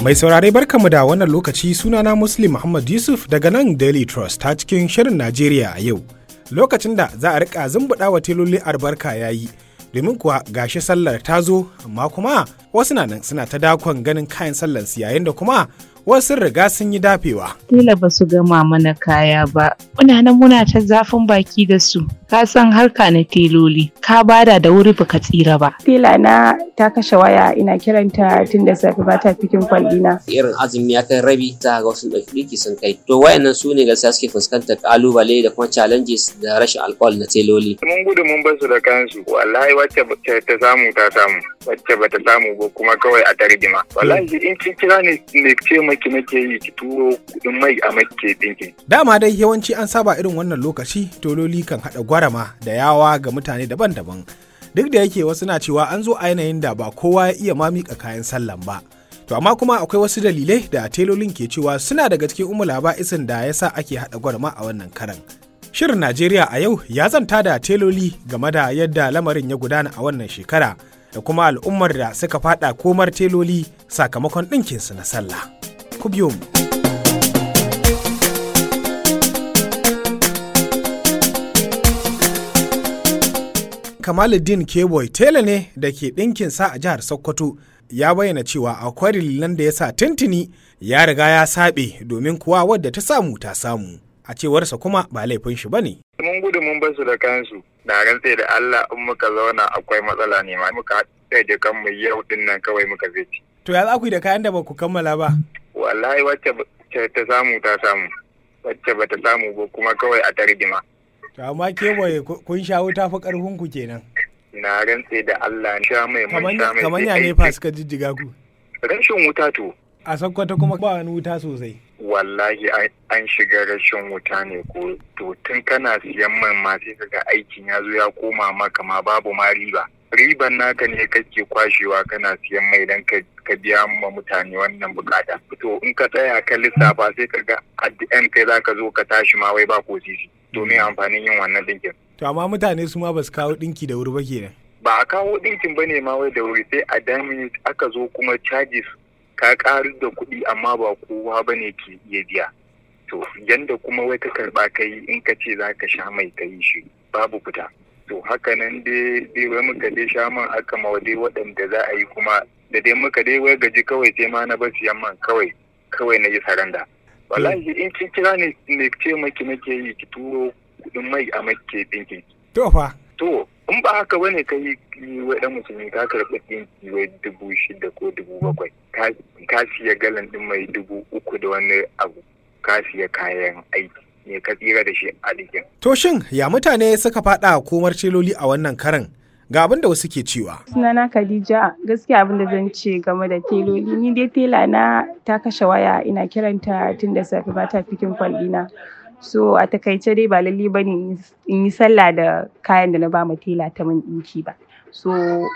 Mai saurare barkamu da wannan lokaci sunana Muslim Muhammad Yusuf daga nan Daily Trust ta cikin shirin Najeriya a yau. Lokacin da za a rika zumbuɗa wa teloli albarka ya yi, domin kuwa gashi sallar ta zo, amma kuma wasu na nan suna ta dakon ganin kayan sallar su yayin da kuma wasu riga sun yi dafewa. Tela ba su gama mana kaya ba, muna nan muna ta zafin baki da su, ka san harka na teloli, ka bada da wuri baka tsira ba. Tela na ta kashe waya ina kiranta tun da safe ba ta fikin kwallina. Irin azumi ya kai rabi za ga wasu ɗauki ɗiki sun kai. To wayannan su ne gaskiya suke fuskantar ƙalubale da kuma challenges da rashin alcohol na teloli. Mun gudu mun bar su da kansu, wallahi wacce ta samu ta samu, wacce bata samu ba kuma kawai a tarjima. Wallahi in kin kira ne ne ce maki nake yi ki turo kuɗin mai a make ɗinkin. Dama dai yawanci an saba irin wannan lokaci tololi kan haɗa gwarama da yawa ga mutane daban-daban. Duk da yake wasu na cewa an zo a yanayin da ba kowa ya iya ma miƙa kayan sallan ba. To amma kuma akwai wasu dalilai da telolin ke cewa suna daga cikin umula isin da ya sa ake haɗa gwarama a wannan karan. Shirin Najeriya a yau ya zanta da teloli game da yadda lamarin ya gudana a wannan shekara da kuma al'ummar da suka fada komar teloli sakamakon ɗinkinsu na sallah. Ku biyo mu. Kamaluddin Keboy tela ne da ke ɗinkin sa a jihar Sokoto ya bayyana cewa akwai dalilan da ya sa tuntuni ya riga ya saɓe domin kuwa wadda ta samu ta samu. A cewarsa kuma ba laifin shi bane. Mun gudu mun bar su da kansu. Na rantse da Allah in muka zauna akwai matsala ne ma muka haɗa da kanmu yau din nan kawai muka zai To ya za ku yi da kayan da ba ku kammala ba? Wallahi wacce ta samu ta samu. Wacce ba ta samu ba kuma kawai a tarjima. To amma ke kun sha wuta fa karfin ku kenan. Na rantse da Allah sha mai mun sha mai. Kamar ya ne fa suka jijjiga ku. Rashin wuta to. A Sokoto kuma ba wani wuta sosai. Wallahi an shiga rashin wuta ne ko to tun kana siyan man ma sai kaga aikin ya zo ya koma maka ma babu ma riba. Riban naka ne kake kwashewa kana siyan mai dan ka biya ma mutane wannan bukata. To in ka tsaya ka lissafa sai kaga a kai zaka zo ka tashi ma wai ba ko sisi. domin amfanin yin wannan dinkin. To amma mutane su ma ba su kawo dinki da wuri ba kenan. Ba a kawo dinkin ba ne ma wai da wuri sai a dami aka zo kuma charges ka karu da kuɗi amma ba kowa ba ne ke iya biya. To yanda kuma wai ka karɓa ka yi in ka ce za ka sha mai ka yi shi babu fita. To haka nan dai dai wai muka dai sha man aka ma dai waɗanda za a yi kuma da dai muka dai wai gaji kawai sai ma na bar siyan man kawai kawai na yi saranda. wallahi in kin kira ne ne ce maki nake yi ki turo kudin mai a make dinkin to fa to in ba haka bane ka yi wai dan musulmi ka karɓi dinki wai dubu shida ko dubu bakwai ka siya galan din mai dubu uku da wani abu ka siya kayan aiki ne ka tsira da shi a dikin to shin ya mutane suka faɗa komar celoli a wannan karan ga abin da wasu ke cewa. Sunana Khadija gaskiya abin da zan ce game da teloli ni dai tela na ta kashe waya ina kiranta tun da safe ba ta fikin kwallina. So a takaice dai ba lalle ba ne in yi sallah da kayan da na ba ma tela ta min ɗinki ba. So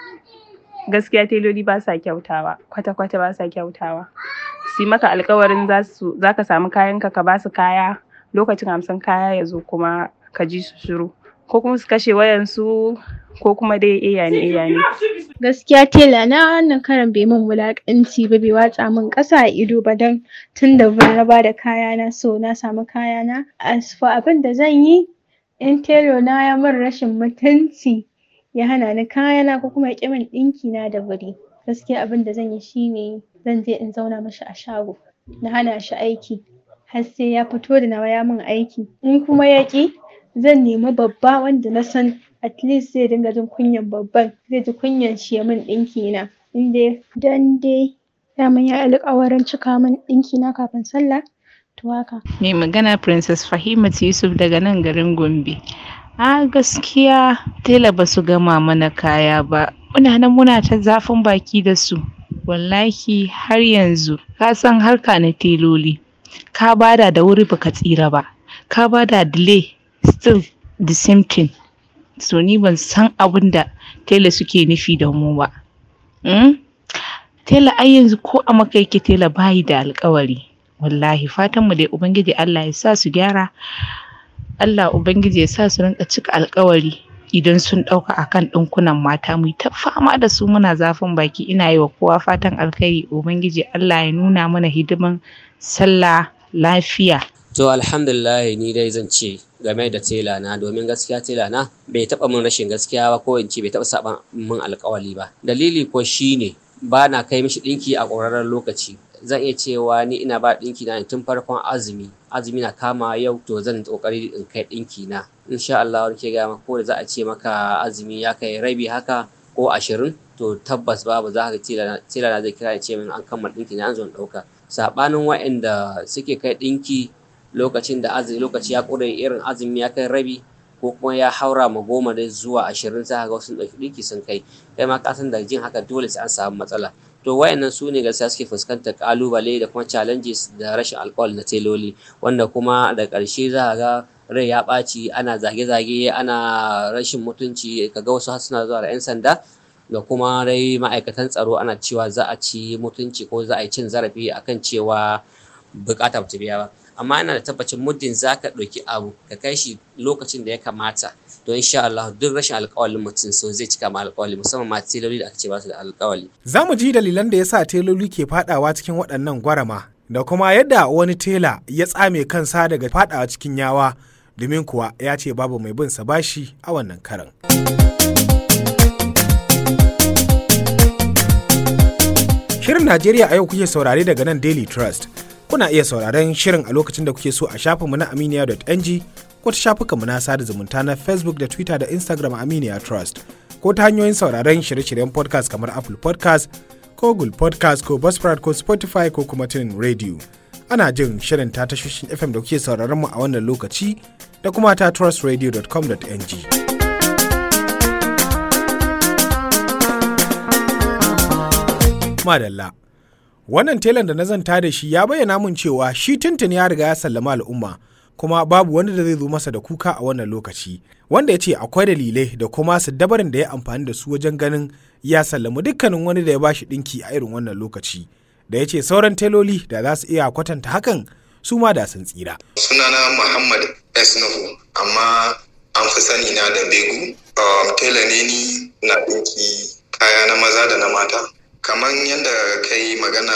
gaskiya teloli ba sa kyautawa kwata-kwata ba sa kyautawa. Si maka alkawarin za ka samu kayanka ka ba su kaya lokacin hamsin kaya ya zo kuma ka ji su shiru. ko kuma su kashe wayansu ko kuma dai iya ne iya ne. Gaskiya tela na wannan karan bai min wulaƙanci ba bai watsa min ƙasa a ido ba don tun da ban raba da kayana so na samu kayana. As for abin da zan yi in telo na ya min rashin mutunci ya hana ni kayana ko kuma ya ƙi min ɗinki na da wuri. Gaskiya abin da zan yi shine zan je in zauna mashi a shago na hana shi aiki har sai ya fito da nawa ya min aiki in kuma ya ƙi zan nemi babba wanda na san at least zai dinga jin kunyan babban zai ji kunyan shi ya min ɗinki na in dai dan dai daman ya alƙawarin cika min ɗinki na kafin sallah to haka. Mai magana Princess Fahimat Yusuf daga nan garin Gombe. A gaskiya tela ba su gama mana kaya ba. Muna nan muna ta zafin baki da su. Wallahi har yanzu ka san harka na teloli. Ka bada da wuri baka tsira ba. Ka bada delay still the same thing so ni ban san abin da tela suke nufi da mu ba mm? tela ai yanzu ko a maka yake tela bayi da alkawari wallahi fatan mu dai ubangiji Allah ya sa su gyara Allah ubangiji ya sa su rinka cika alkawari idan sun ɗauka akan ɗinkunan mata mu ta fama da su muna zafin baki ina yi wa kowa fatan alkhairi ubangiji Allah ya nuna mana hidiman sallah lafiya to alhamdulillah ni dai zan ce game da tela na domin gaskiya tela na bai taɓa min rashin gaskiya ba ko in ce bai taɓa saɓa min alkawali ba dalili ko shine ba na kai mishi ɗinki a ƙwararren lokaci zan iya cewa ni ina ba ɗinki na tun farkon azumi azumi na kama yau to zan kokari in kai ɗinki na insha Allah wani ke gaya ko da za a ce maka azumi ya kai rabi haka ko ashirin to tabbas babu za ka tela na zai kira ya ce min an kammala ɗinki na an zo ɗauka saɓanin waɗanda suke kai ɗinki lokacin da azumi lokaci ya ƙure irin azumi ya kai rabi ko kuma ya haura ma goma da zuwa ashirin za ga wasu ɗauki ɗinki sun kai kai ma ka san da jin haka dole sai an samu matsala to wayannan su ne gaskiya suke fuskantar kalubale da kuma challenges da rashin alkawal na teloli wanda kuma da ƙarshe za ga rai ya ɓaci ana zage-zage ana rashin mutunci kaga wasu har suna zuwa da 'yan sanda da kuma dai ma'aikatan tsaro ana cewa za a ci mutunci ko za a yi cin zarafi akan cewa bukata bata biya ba amma ina da tabbacin muddin za ka ɗauki abu ka kai shi lokacin da ya kamata to insha Allah duk rashin alƙawalin mutum so zai cika ma alƙawali musamman ma teloli da aka ce ba su da alƙawali. Za mu ji dalilan da ya sa teloli ke fadawa cikin waɗannan gwarama da kuma yadda wani tela ya tsame kansa daga fadawa cikin yawa domin kuwa ya ce babu mai bin sa bashi a wannan karan. Shirin Najeriya a yau kuke saurare daga nan Daily Trust. Kuna iya sauraren shirin a lokacin da kuke so a shafinmu na aminiya.ng ko ta shafukanmu na sada zumunta na Facebook da Twitter da Instagram Aminiya Trust ko ta hanyoyin sauraren shirye-shiryen podcast kamar Apple podcast ko Google podcast ko Buzzsprout ko Spotify ko kuma Tunin Radio. Ana jin shirin ta tashoshin FM da kuke sauraron mu a wannan lokaci da kuma ta trustradio.com.ng. Madalla. Wannan telan da na zanta da shi ya bayyana mun cewa shi tuntun ya riga ya sallama al'umma kuma babu wani da zai zo masa da kuka a wannan lokaci wanda ya ce akwai dalilai da kuma su dabarin da ya amfani da su wajen ganin ya sallama dukkanin wani da ya bashi dinki a irin wannan lokaci da ya ce sauran teloli da za su iya kwatanta hakan su ma da sun tsira. sunana muhammad s nuhu amma an fi sani na da begu um, tela ne ni na dinki kaya na maza da na mata kamar yadda ka yi magana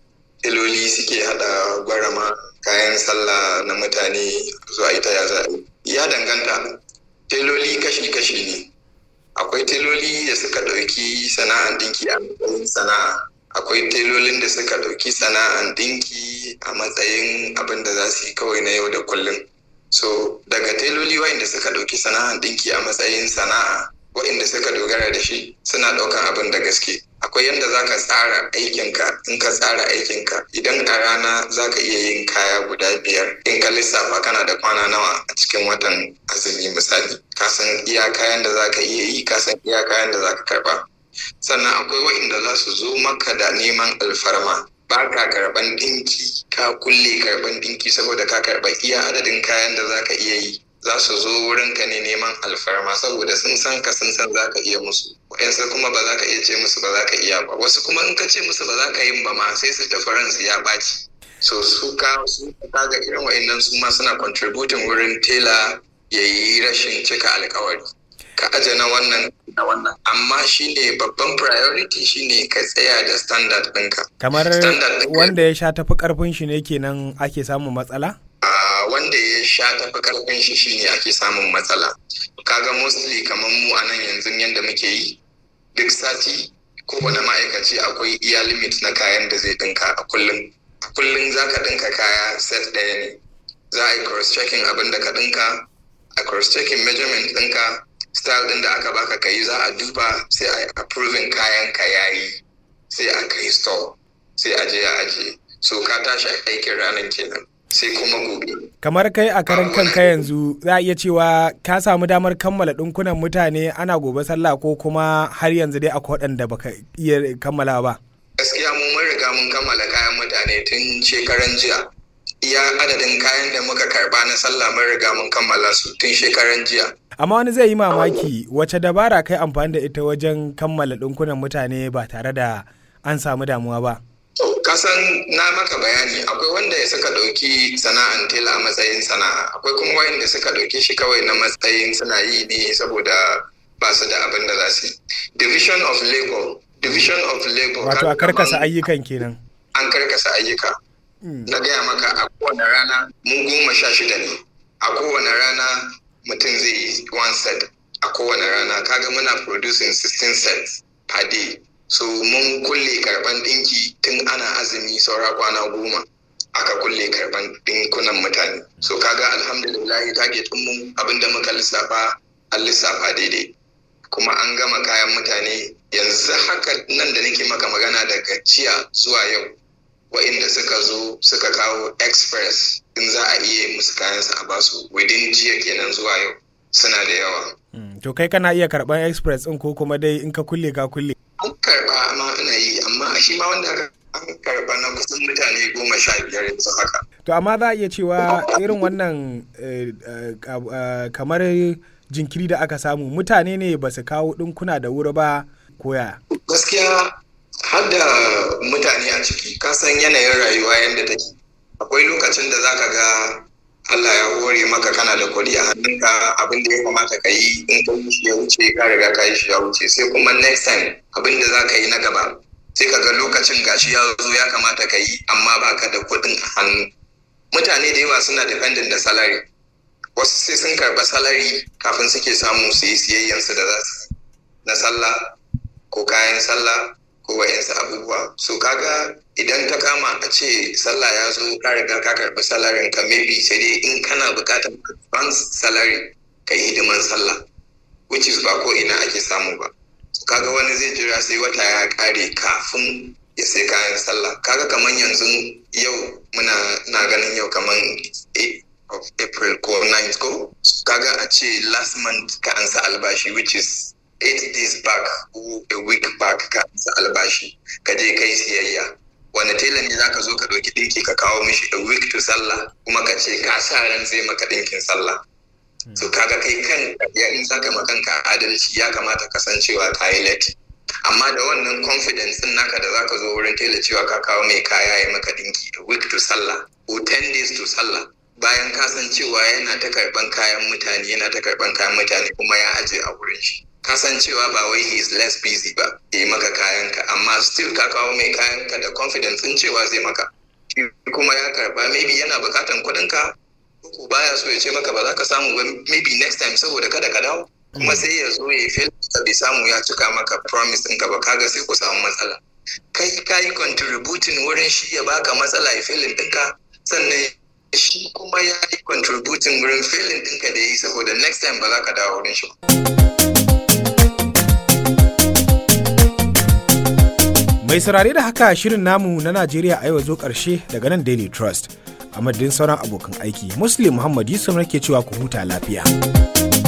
teloli suke hada gwarama kayan sallah na mutane zuwa ita ya za ya danganta teloli kashi-kashi ne akwai teloli da suka ɗauki sana'an dinki a matsayin sana'a akwai telolin da suka ɗauki sana'an dinki a matsayin abin da za su yi kawai na yau da kullum so daga teloli wa'inda suka ɗauki sana'an dinki a matsayin sana'a wa'inda suka dogara da shi suna ɗaukan abin da gaske akwai yadda za ka tsara aikinka in ka tsara aikinka idan a rana za ka iya yin kaya guda biyar in ka lissafa kana da kwana nawa a cikin watan azumi misali ka san iya kayan da za ka iya yi ka san iya kayan da za ka karba sannan akwai wa'inda za su zo maka da neman alfarma ba ka karban dinki ka kulle karban dinki saboda ka karba iya adadin kayan da za ka iya yi za su zo wurinka ne neman alfarma saboda sun san ka sun san za ka iya musu wa'yansu kuma ba za ka iya ce musu ba za ka iya ba wasu kuma in ka ce musu ba za ka yin ba ma sai su tafi ransu ya ɓaci so su ka su ka ga irin wa'annan su ma suna contributing wurin tela ya yi rashin cika alkawari ka aje na wannan na wannan amma shine babban priority shine ka tsaya da standard ɗinka Kamar wanda ya sha tafi karfin shi ne kenan ake samun matsala? Uh, wanda ya sha tafi karfin shi shine ake samun matsala kaga mostly kamar mu a nan yanzu yadda muke yi duk sati kowane ma'aikaci akwai iya limit na kayan da zai dinka a kullum a kullum za ka dinka kaya set ɗaya ne za a yi cross checking abin da ka dinka a cross checking measurement ɗinka style ɗin da aka baka ka yi za a duba sai a yi approving kayan ka yayi sai a kai store sai a je a ajiye so ka tashi aikin ranar kenan sai kuma gobe. Kamar kai a karan kanka yanzu za a iya cewa ka samu damar kammala ɗinkunan mutane ana gobe sallah ko kuma har yanzu dai akwai waɗanda baka iya kammala ba. Gaskiya mu mun riga mun kammala kayan mutane tun shekaran jiya. Iya adadin kayan da muka karba na sallah mun riga mun kammala su tun shekaran jiya. Amma wani zai yi mamaki wace dabara kai amfani da ita wajen kammala ɗinkunan mutane ba tare da an samu damuwa ba. kasan na maka bayani akwai wanda suka ɗauki sana'an tela a matsayin sana'a akwai kuma wanda suka ɗauki shi kawai na matsayin suna yi ne saboda ba su da abin da za su yi division of labor division of labor wato a karkasa ayyukan kenan an karkasa ayyuka na gaya maka a kowane rana mu goma sha shida ne a kowane rana mutum zai yi one set a kowane rana kaga muna producing 16 sets per day so mun kulle karban dinki tun ana azumi saura kwana goma aka kulle karban dinkunan mutane so kaga alhamdulillah target mu abinda muka lissafa an lissafa daidai kuma an gama kayan mutane yanzu haka nan da nake maka magana daga jiya zuwa yau wa'inda suka zo suka kawo express in za a iya musu kayansu a basu within jiya kenan zuwa yau suna da yawa to kai kana iya karban express din ko kuma dai in ka kulle ka kulle an karba ma ina yi amma shi ma wanda an karba na kusan mutane goma sha biyar yanzu haka to amma za a iya cewa irin wannan kamar jinkiri da aka samu mutane ne ba su kawo ɗinkuna da wuri ba koya gaskiya har da mutane a ciki kasan yanayin rayuwa yadda take akwai lokacin da zaka ga Allah ya hore maka kana da kuɗi a hannunka abin da ya kamata ka yi in ka yi shi ya wuce ka riga ka yi shi ya wuce sai kuma next time abin da za ka yi na gaba sai ka ga lokacin gashi ya zo ya kamata ka yi amma ba ka da kuɗin a hannu mutane da yawa suna dependent da salary wasu sai sun karɓa salary kafin suke samu su yi siyayyansu da za su na sallah ko kayan sallah ko wa'yansu abubuwa so kaga idan ta kama a ce sallah ya zo ka riga ka karɓi salarin ka maybe sai dai in kana buƙatar advance salary ka yi hidiman sallah which is ba ko ina ake samu ba kaga wani zai jira sai wata ya ƙare kafin ya sai kayan sallah kaga kamar yanzu yau muna na ganin yau kamar 8 of april ko 9 ko kaga a ce last month ka ansa albashi which is 8 days back ko a week back ka ansa albashi ka je kai siyayya wani tela ne zaka zo ka ɗauki ɗinki ka kawo mishi a week to sallah kuma ka ce ka sa ran zai maka ɗinkin sallah so kaga kai kan ya in zaka ma kanka adalci ya kamata ka san cewa ka yi late amma da wannan confidence din naka da zaka zo wurin tela cewa ka kawo mai kaya ya maka ɗinki a week to sallah ko 10 days to sallah bayan ka san cewa yana ta karban kayan mutane yana ta karban kayan mutane kuma ya aje a wurin shi kasancewa ba wai he is less busy ba ya yi maka kayanka amma still ka kawo mai kayanka da confidence in cewa zai maka kuma ya karba maybe yana bukatan kuɗinka ko baya so ya ce maka ba za ka samu ba maybe next time saboda kada ka dawo kuma sai ya zo ya fail ka bai samu ya cika maka promise ɗinka ba kaga sai ku samu matsala kai ka yi contributing wurin shi ya baka matsala ya failin ɗinka sannan shi kuma ya yi contributing wurin failin ɗinka da ya yi saboda next time ba za ka dawo wurin shi ba. Mai saurare da haka shirin namu na Najeriya a yau zo ƙarshe daga nan Daily Trust. A madadin sauran abokan aiki, Muslim Muhammad Yusuf nake cewa ku huta lafiya.